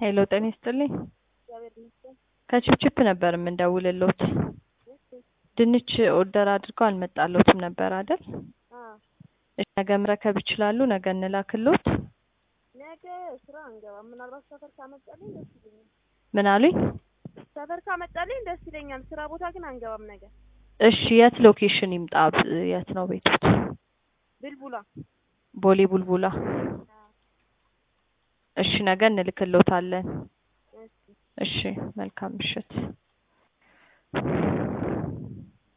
ሄሎ ጤና ይስጥልኝ። እግዚአብሔር ይመስገን። ከችፕችፕ ነበር የምንደውልሎት። እሺ ድንች ኦርደር አድርገው አልመጣሎትም ነበር አይደል? አዎ እሺ ነገ መረከብ ይችላሉ? ነገ እንላክሎት። ነገ ስራ አንገባም። ምናልባት ሰፈር ካመጣልኝ ደስ ይለኛል። ምን አሉኝ? ሰፈር ካመጣልኝ ደስ ይለኛል። ስራ ቦታ ግን አንገባም ነገ። እሺ የት ሎኬሽን ይምጣ? የት ነው ቤቶት? ብልቡላ ቦሌ ቡልቡላ። እሺ ነገ እንልክሎታለን። እሺ እሺ መልካም ምሽት።